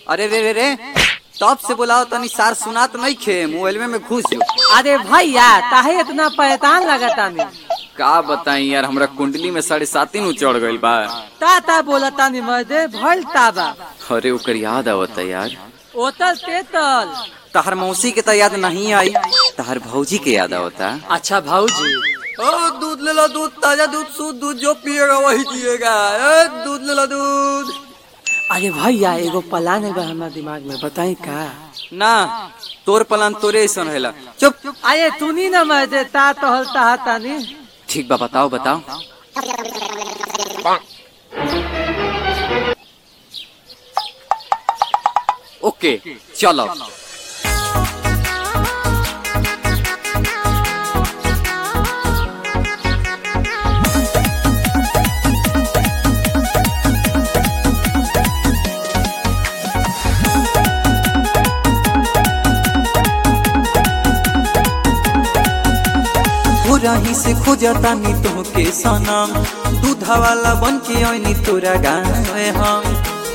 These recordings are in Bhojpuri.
अरे रे रे रे तब से बुलाओ तनी सार सुनात नहीं खे मोबाइल में घुस जो अरे भैया काहे इतना परेशान लगता नहीं का बताई यार हमरा कुंडली में साढ़े सात नु चढ़ गइल बा ता ता बोलता नहीं मर्दे भइल ताबा अरे ओकर याद आवता यार ओतल तेतल तहर मौसी के तो याद नहीं आई तहर भौजी के याद आवता अच्छा भाऊजी ओ दूध ले लो दूध ताजा दूध शुद्ध दूध जो पिएगा वही जिएगा ए, दूध ले लो दूध अरे भैया एगो प्लान बा हमारे दिमाग में बताई का ना तोर पलान तोरे ऐसा रहेला चुप अरे तूनी न मर्दे ता तोहल ता तानी ठीक बा बताओ बताओ ओके चलो रही से खोजता नी तोहके सनम दूधा वाला बन के आईनी तोरा गाँव हम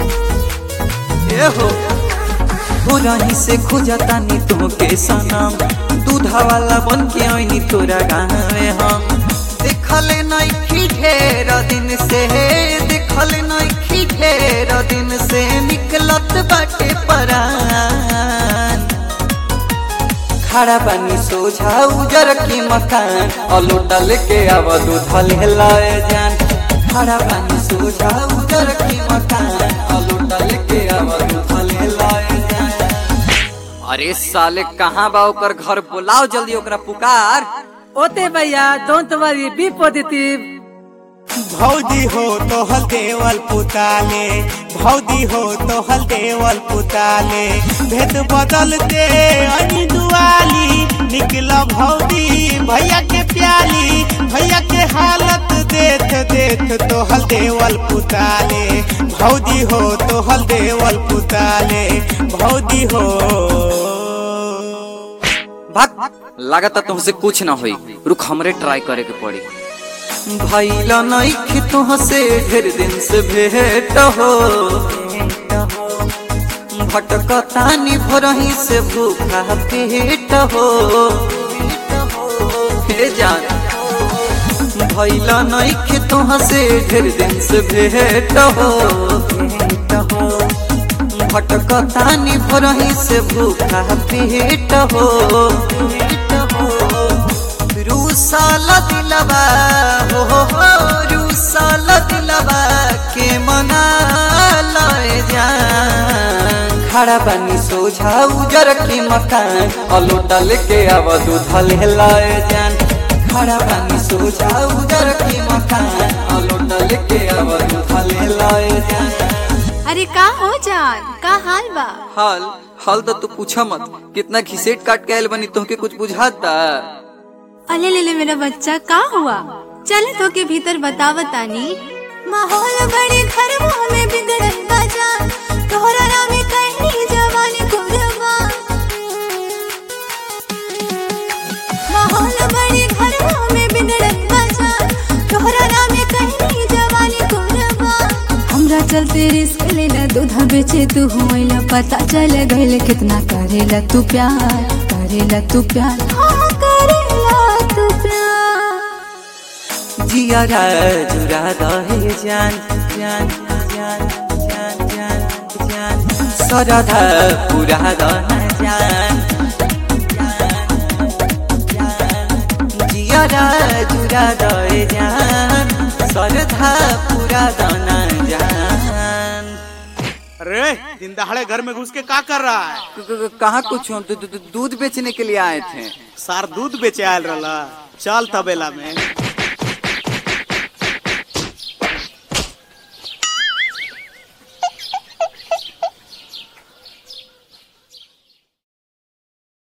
ए हो हो रही से खोजता नी तोहके सनम दूधा वाला बन के आईनी तोरा गाँव हम देखल नहीं ढेर दिन से देखल नहीं ढेर दिन से निकलत बाटे परान खड़ा पानी सोझा उजर की मकान अलोटा लेके आवा दूध लाए जान खड़ा पानी सोझा उजर की मकान अलोटा लेके आवा दूध लाए जान अरे साले कहाँ बा ओकर घर बुलाओ जल्दी ओकरा पुकार ओते भैया डोंट वरी बी पॉजिटिव भौजी हो तो हल देवल पुताले भौजी हो तो हल देवल पुताले भेद बदल दे अनि दुआली निकला भौजी भैया के प्याली भैया के हालत देख देख तो हल देवल पुताले भौजी हो तो हल देवल पुताले भौजी हो भाग लागत तुमसे कुछ ना होई रुक हमरे ट्राई करे के पड़ी भैला नहीं तुह से ढेर दिन से भेट हो भटकतानी भरही से भूखा पेट हो हे जान भैला नहीं तुह से ढेर दिन से भेट हो भटकतानी भरही से भूखा पेट हो रूसाल दिलबा हो हो हो रूसाल दिलबा के मना लए जान खड़ा पानी सोझा उजर के मकान अलोटा लेके आवा दूध लाए जान खड़ा पानी सोझा उजर के मकान अलोटा लेके आवा दूध लाए जान अरे का हो जान का हाल बा हाल हाल तो तू पूछा मत कितना घिसेट काट के आयल बनी तोहके कुछ बुझाता अले ले ले मेरा बच्चा का हुआ चले तो के भीतर बतावतानी माहौल बड़े घर में बिगड़ल बा जान तोहरा नाम कहनी जवानी कुरबा माहौल बड़े घर में बिगड़ल बा जान तोहरा नाम कहनी जवानी कुरबा हमरा चलते रिस्क लेला दूधा बेचे तू होइला पता चल गइल कितना करेला तू प्यार करेला तू प्यार हाँ करेला तू प्यार जिया जुरा रहे जान जान जान जान जान जान सरधा पूरा रह जान जिया जुरा रहे जान सरधा पूरा दाना जान अरे दिन दहाड़े घर में घुस के का कर रहा है क- क- कहाँ कुछ हम तो दू- दू- दूध बेचने के लिए आए थे सार दूध बेचे आयल रहा चल तबेला में